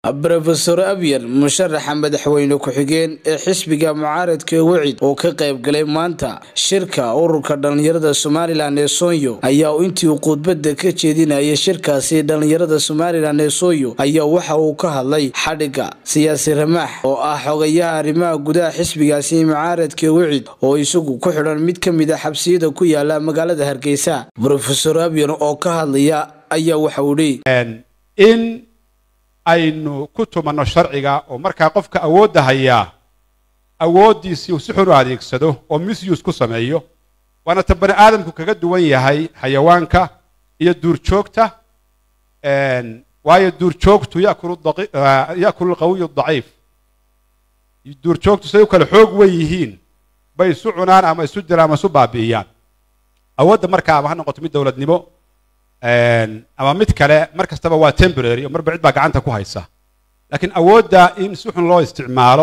brofesor abyan musharaxa madaxweyne ku-xigeen ee xisbiga mucaaradka wicid oo ka qayb galay maanta shirka ururka dhallinyarada somalilan ee soonyo ayaa intii uu khudbada ka jeedinayay shirkaasi dhallinyarada somalilan ee soonyo ayaa waxa uu ka hadlay xadhigga siyaasi ramaax oo ah xogayaha arrimaha gudaha xisbigaasi mucaaradka wicid oo isagu ku xidhan mid ka mid a xabsiyada ku yaala magaalada hargeysa brofesor abyan oo ka hadlaya ayaa waxa uu dhi in aynu ku tumanno sharciga oo markaa qofka awoodda hayaa awooddiisii uu si xun u adeegsado oo misuse ku sameeyo waana ta bani aadamku kaga duwan yahay xayawaanka iyo duurjoogta waayo duurjoogtu yakulu lqawiyu daciif duurjoogtu siday u kale xoog wen yihiin bay isu cunaan ama isu dilaan ama isu baabi'iyaan awoodda markaa ama ha noqoto mid dowladnimo ama mid kale mar kastaba waa temporary oo marba cid baa gacanta ku haysa laakiin awoodda in si xun loo isticmaalo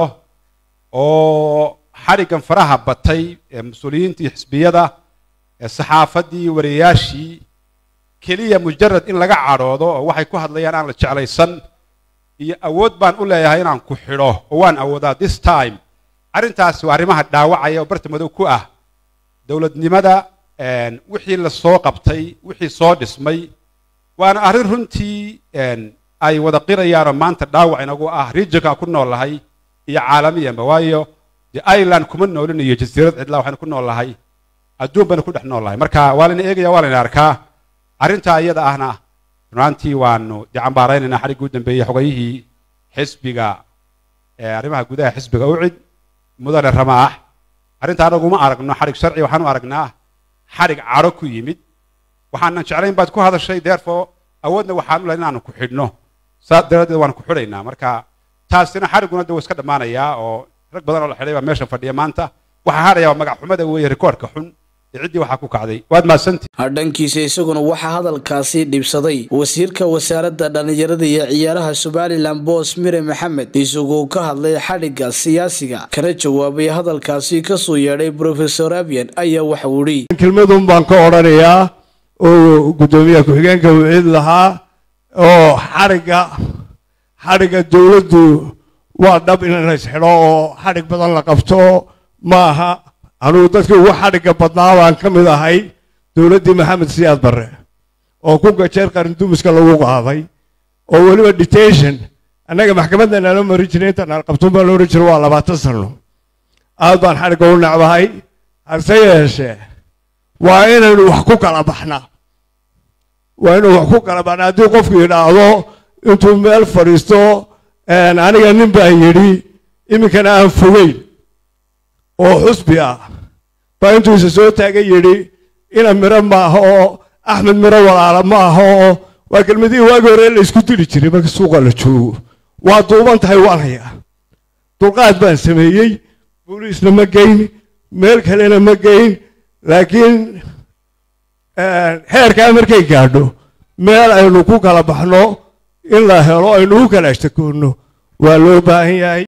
oo xadhiggan faraha batay ee mas-uuliyiintii xisbiyada ee saxaafaddii wariyayaashii keliya mujarad in laga cadhoodo oo waxay ku hadlayaan aan la jeclaysan iyo awood baan u leeyahay inaan ku xidho oo waan awoodaa this time arrintaasi waa arrimaha dhaawacaya oo barta madow ku ah dowladnimada wixii la soo qabtay wixii soo dhismay waana arrin runtii ay wada qirayaanoo maanta dhaawac inagu ah regionka ku noolahay iyo caalamiyanba waayo de ireland kuma noolin iyo jasiirad cidlaa waxaynu ku noolahay adduun baynu ku dhex noolahay marka waa layna eegaya waa layna arkaa arrintaa iyada ahna runaantii waanu de cambaaraynaynaa xadhiggii u dambeeyey xogayihii xisbiga arrimaha gudaha xisbiga ucid mudane ramaax arrinta anagu uma aragno xadhig sharci waxaan u aragnaa xadhig cadho ku yimid waxaanan jeclayn baad ku hadashay therefore awoodna waxaan u lahay inaanu ku xidhno saas daraaddeed waanu ku xidhaynaa marka taasina xadhigguna de waa iska dhammaanayaa oo rag badan oo la xidhay baa meesha fadhiya maanta waxaa hadhaya waa magac xumada weeye rikoorka xun ee ciddii waxaa ku kacday waad mahadsantii dhankiisa isaguna waxaa hadalkaasi dhibsaday wasiirka wasaaradda dhallinyarada iyo ciyaaraha somalilan boos mire maxamed isagoo ka hadlay xadhigga siyaasiga kana jawaabay hadalkaasi kasoo yeedhay brofesor abyan ayaa waxa uu dhi kelmadun baan ka odhanayaa oo guddoomiyaha ku-xigeenka wicid lahaa oo xadhigga xadhigga dowladdu waa dhab in la isxidho oo xadhig badan la qabto ma aha anugu dadkii ugu xadhigga badnaa baan ka mid ahay dowladdii maxamed siyaad barre oo ku gajeer qarindumiska lagu qaaday oo weliba detention annaga maxkamadda nala mari jiray inta naal qabtuun baa la ohan jiray waa labaatan sano aad baan xadhigga u necbahay hase yeeshee waa inaynu wax ku kala baxnaa waa inaynu wax ku kala baxnaa haddii qofku yidhaahdo intuu meel fadhiisto aniga nin baa yidhi iminkana aan fogeyn oo xusbi ah baa intuu isa soo taaga yidhi ina miro maaha oo axmed miro walaala ma aha oo waa kelmadihii waagi hore la isku dili jiray marka suuqa la joogo waa duuban tahay waan hayaa dulqaad baan sameeyey booliisna ma geyn meel kalena ma geyn laakiin heerkaa markay gaadho meel aynu ku kala baxno in la helo aynu u kala ashtakoonno waa loo baahan yahay